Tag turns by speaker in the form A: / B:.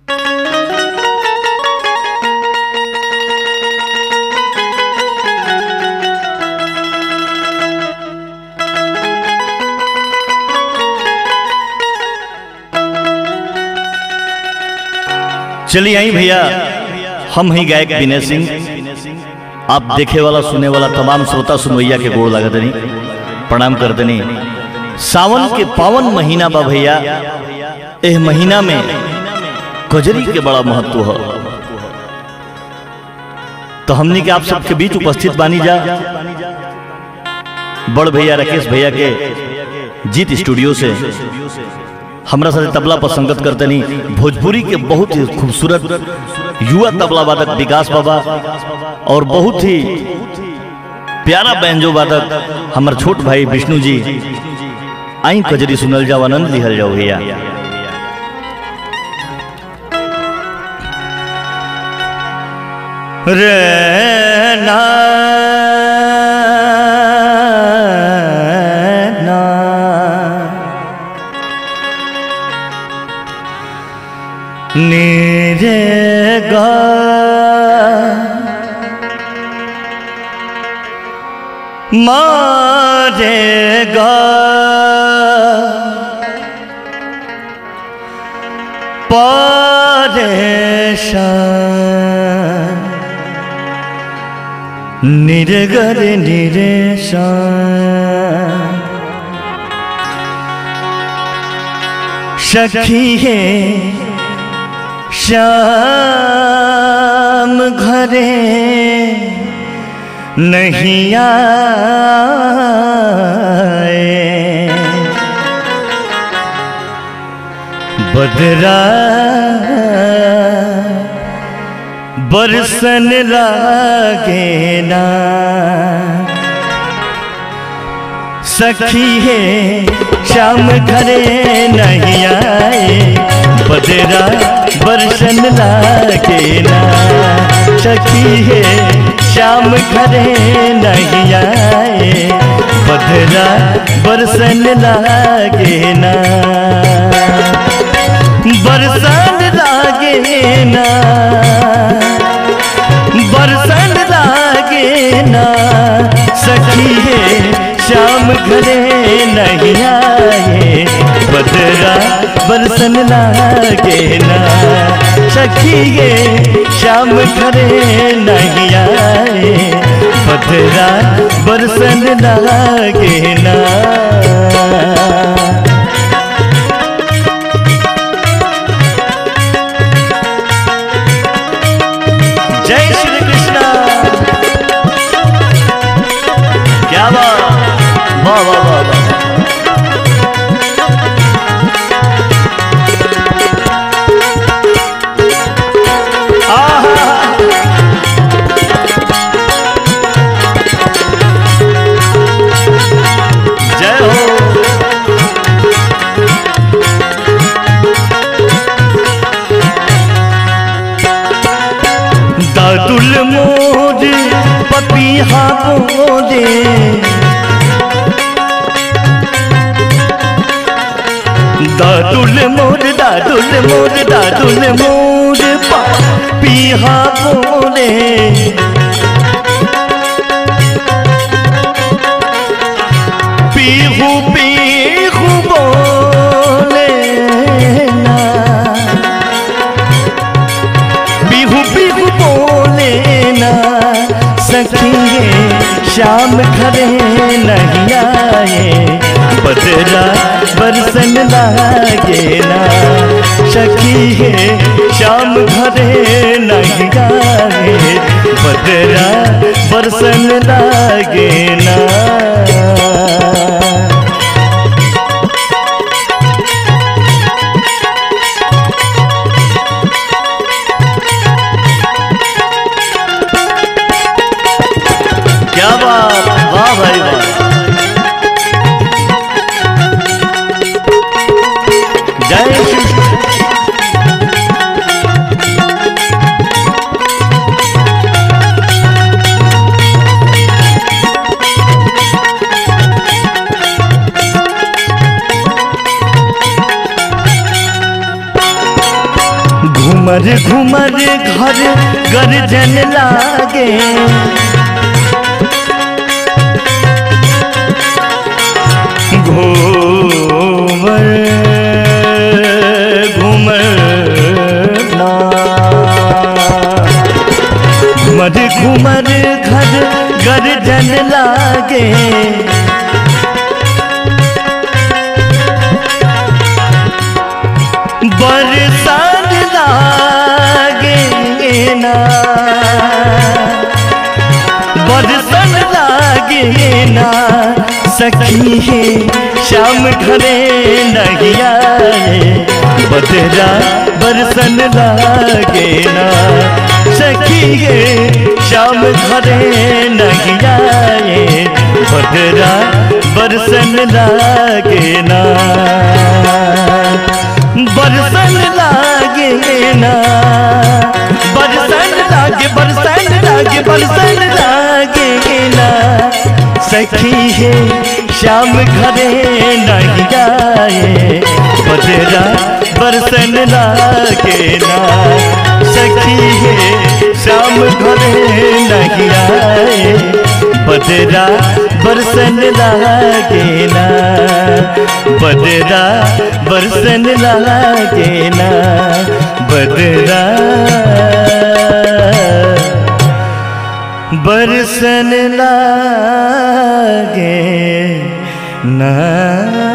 A: चलिए आई भैया हम ही गायक विनय सिंह आप देखे वाला सुने वाला तमाम श्रोता सुनवैया के गोड़ लागत नहीं प्रणाम कर देनी सावन के पावन महीना बा भैया एह महीना में कजरी के बड़ा महत्व है तो हमने के आप सबके बीच उपस्थित बानी जा बड़ भैया राकेश भैया के जीत स्टूडियो से हमरा साथे तबला पर संगत करते नहीं भोजपुरी के बहुत ही खूबसूरत युवा तबला वादक विकास बाबा और बहुत ही प्यारा बैंजो वादक हमार छोट भाई विष्णु जी आई कजरी सुनल जाओ आनंद लिहल जाओ भैया रे ना ना नीरे गा मारे गा परेशान निरगर निरेशान सखी है श्याम घरे नहीं आए बदरा बरसन लागे ना सखी है शाम घरे नहीं आए बदरा बरसन लागे ना सखी है शाम घरे नहीं आए बदरा बरसन लागे ना बरसन लागे ना बरसन लागे ना सखी है शाम घरे नहीं आए बदरा बरसन लागे ना सखी है शाम घरे नहीं आए बदरा बरसन लागे ना जय श्री कृष्ण क्या बात वाह वाह वाह वाह आहा जय हो दादुल मोद पपीहा बोले दादुल मोद दादुल मोद दादुल मोद पपीहा बोले पीहू पीहू बोले ना बिहू बिहू बोले ना सखिए शाम घरे नहीं आए बदरा बरसन लागे ना सखिए शाम घरे नहीं आए बदरा बरसन लागे ना क्या बात वाह भाई वाह जय श्री घुमर घुमर घर गर्जन लागे घूमर घुमर ना घुमर घुमर घर गर्जन लागे बरसात लागे ना बरसन लागे ना सखी है शाम घरे नहीं आए बदरा बरसन लागे ना सखी है शाम घरे नहीं आए बदरा बरसन लागे ना बरसन लागे ना बरसन लागे बरसन लागे बरसन लागे ना सखी है शाम घरे नहीं आए बदरा बरसन लागे ना सखी है शाम घरे नहीं आए बदरा बरसन लागे ना बदरा बरसन लागे ना बदरा बरसन लागे ना